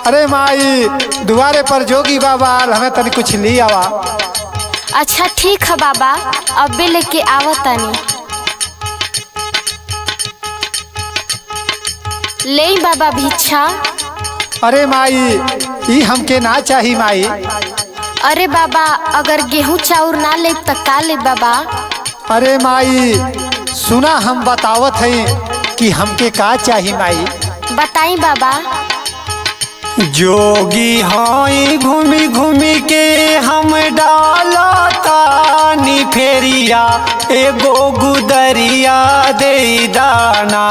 अरे माई दुआरे पर जोगी बाबा आल, हमें तनी कुछ ली आवा अच्छा ठीक है बाबा अबे लेके आवतानी ले बाबा भिक्षा अरे माई ई हमके ना चाही माई अरे बाबा अगर गेहूं चाउर ना ले तो का ले बाबा अरे माई सुना हम बतावत हई कि हमके का चाही माई बताई बाबा जोगी हई घूमी घूमी के हम डालतानी फेरिया एगो गुदरिया दे दाना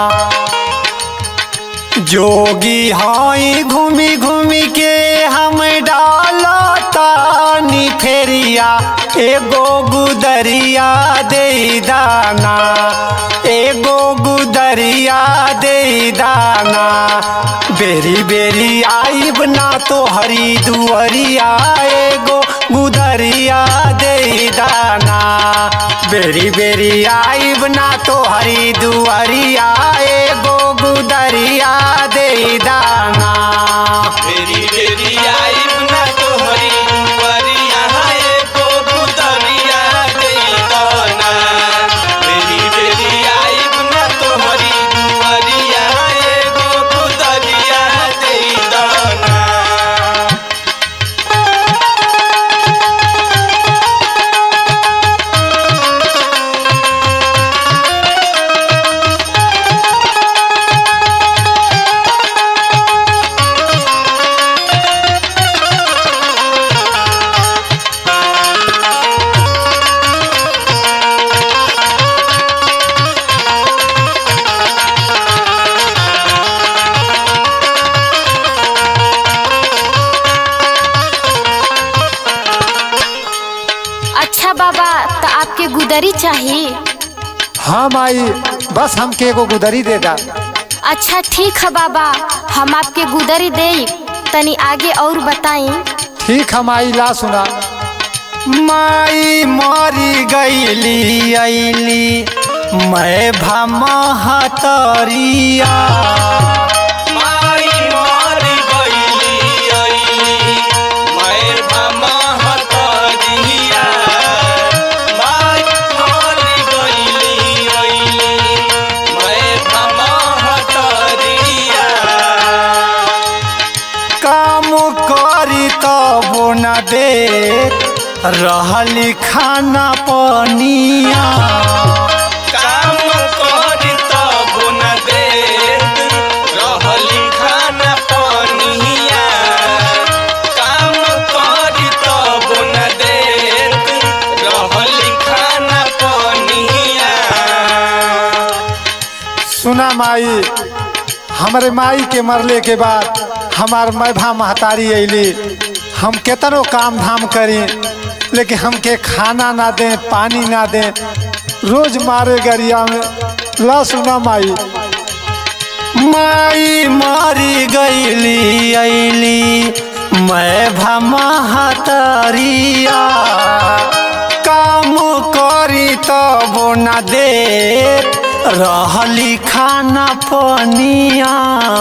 जोगी हई घूमी घूमी के हम डालतानी फेरिया एगो गुदरिया दे दाना एगो गुदरिया दे दाना बेरी बेरी आईब ना तो हरी दुअरिया एगो गुदरिया दे दाना बेरी बेरी आईब ना तो हरी दुअरिया एगो गुदरिया दे दाना बेरी बेरी आइब ना तोहरी दुआरिया एगो गुदरिया दे दाना बेरी बेरी आइब ना तोहरी दुआरिया एगो गुदरिया दे दाना अच्छा बाबा तो आपके गुदरी चाहिए हाँ माई बस हमके एगो गुदरी दे दा अच्छा ठीक है बाबा हम आपके गुदरी दे तनी आगे और बताई ठीक है माई ला सुना माई मरी गईली अली मैं भमहतरिया माई मारी गईली अइली मैं भमहतरिया माई मारी गईली अइली मैं भमहतरिया काम करी तब न दे रहली खाना पनिया काम करी तब न देत रहली खाना पनिया काम करी तब न देत रहली खाना पनिया सुना माई हमारे माई के मरले के बाद हमार मैभा महतारी अली हम केतनो काम धाम करी लेकिन हमके खाना ना दें पानी ना दें रोज मारे गरिया में ला सुना माई माई मरी गईली अली मैं भमहतरिया काम करी तब न दे रहली खाना पनिया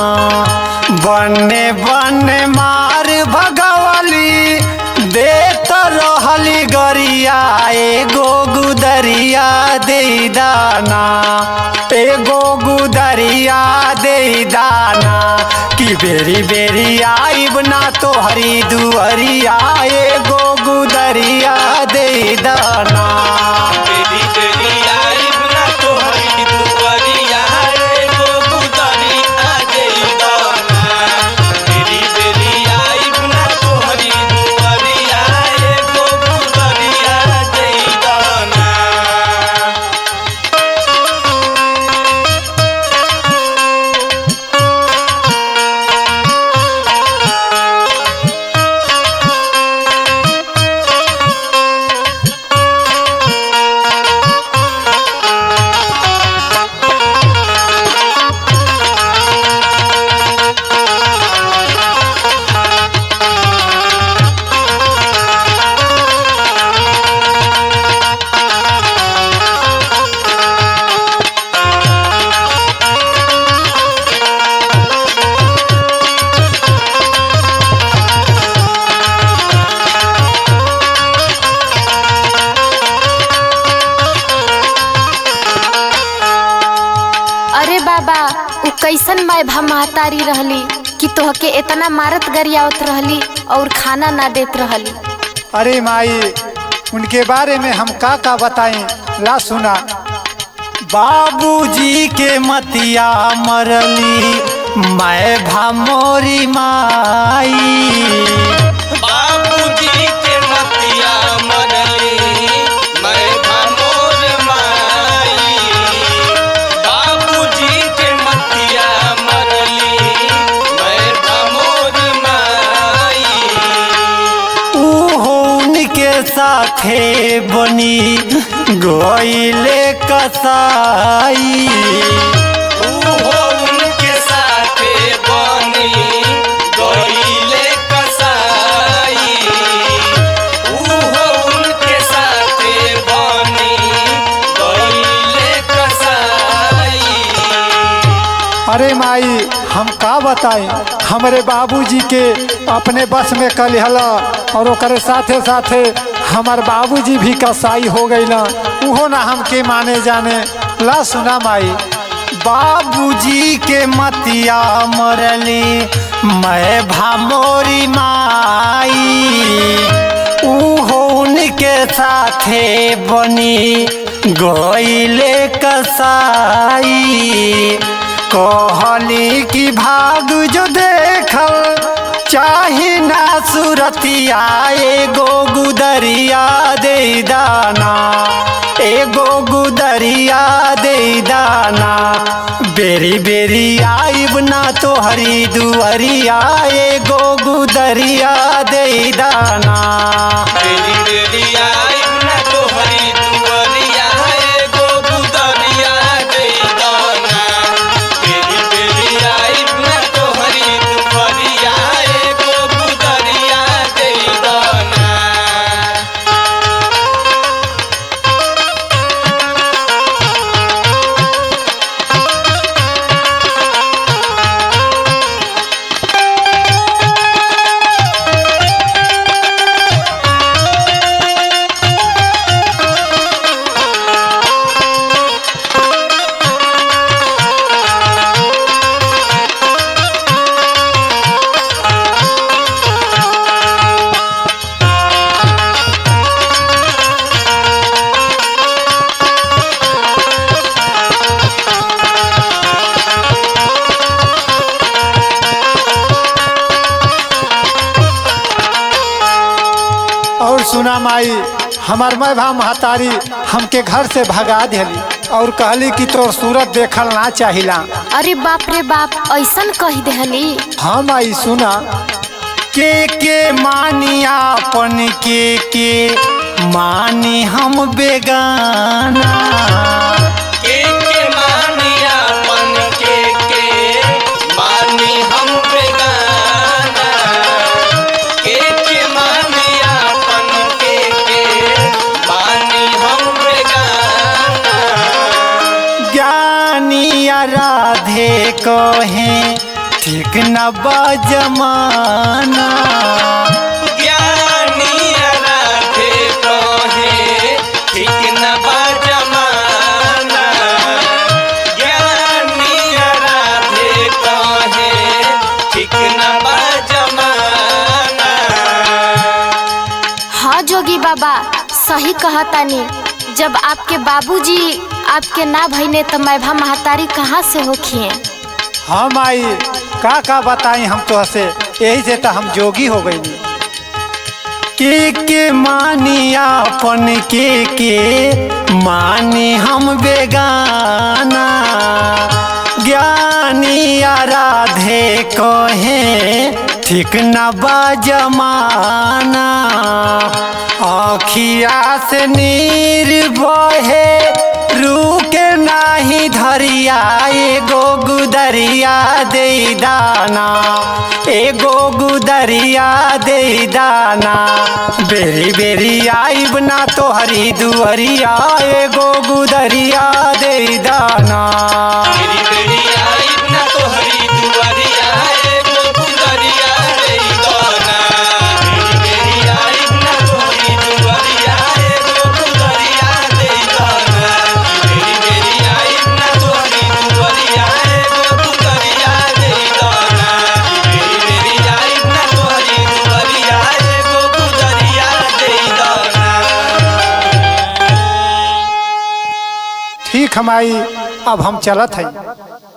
बने बने मार भगवली देत रहली गरिया एगो गुदरिया दे दाना एगो गुदरिया दे दाना कि बेरी बेरी आईब ना तो हरी दुअरिया एगो गुदरिया दे दाना बेरी बेरी आइब ना तोहरी दुआरिया एगो गुदरिया दे दाना बेरी बेरी आइब ना तोहरी दुआरिया एगो गुदरिया दे दाना माई कैसन माय भा महतारी रहली कि तोहके इतना मारत गरियावत रहली और खाना ना देत रहली अरे माई उनके बारे में हम का का बताएं ला सुना बाबूजी के मतिया मरली मैं भामोरी माई बाबूजी के मतिया मरली मैं भमोर माई बाबूजी के मतिया मरली मैं भमोर माई उहो उनके साथे बनी गोइले कसाई उहो उनके साथे बनी गईले कसाई उहो उनके साथे बनी गईले कसाई अरे माई हम का बताएं हमारे बाबूजी के अपने बस में कल हला और ओकरे साथे साथे हमार बाबूजी भी कसाई हो गईला उहो ना हमके माने जाने ला सुना माई बाबूजी के मतिया मरली मैं भामोरी माई उहो उनके साथे बनी गोइले कसाई कहली कि भाग जो देखल चाहे ना सुरतिया एगो गुदरिया दे दाना एगो गुदरिया दे दाना बेरी बेरी आइब ना तो हरी दुअरिया एगो गुदरिया दे दाना बेरी बेरी आइब ना तोहरी दुअरिया एगो गुदरिया दे दाना बेरी बेरी आइब ना तोहरी दुअरिया एगो गुदरिया दे दाना और सुना माई हमार मैं भा महतारी हमके घर से भगा दिली और कहली कि तोर सूरत देखल ना चाहिला अरे बाप रे बाप ऐसन कह देहली हाँ माई सुना के के मानी आपन के के मानी हम बेगाना के के मानिया मन के के मानी हम बेगाना के के मानिया मन के के मानी हम बेगाना ज्ञानी राधे कहे ठीक न बजमाना ज्ञानी राधे कहे ठीक न बा जमाना ज्ञानी राधे कहे ठीक न बा जमाना हाँ जोगी बाबा सही कहतानी जब आपके बाबूजी आपके ना भइने तो मैं भा महतारी कहाँ से होखिए हाँ माई का का बताई हम तो हसे यही से तो हम जोगी हो गई के के मानी आपन के के मानी हम बेगाना ज्ञानी राधे कहे ठीक न बजमाना अखिया से नीर बहे रुके नाही धरिया एगो गुदरिया दे दाना एगो गुदरिया दे दाना बेरी बेरी आइब ना तो हरी दुअरिया एगो गुदरिया दे दाना मेरी बेड़ी आई ना तो हरी दुआरिया एगो गुदरिया रे दोना मेरी बेड़ी आई ना तो हरी दुआरिया एगो गुदरिया रे दोना मेरी बेड़ी आई ना तो हरी दुआरिया एगो गुदरिया ठीक हमाई अब हम चलत हैं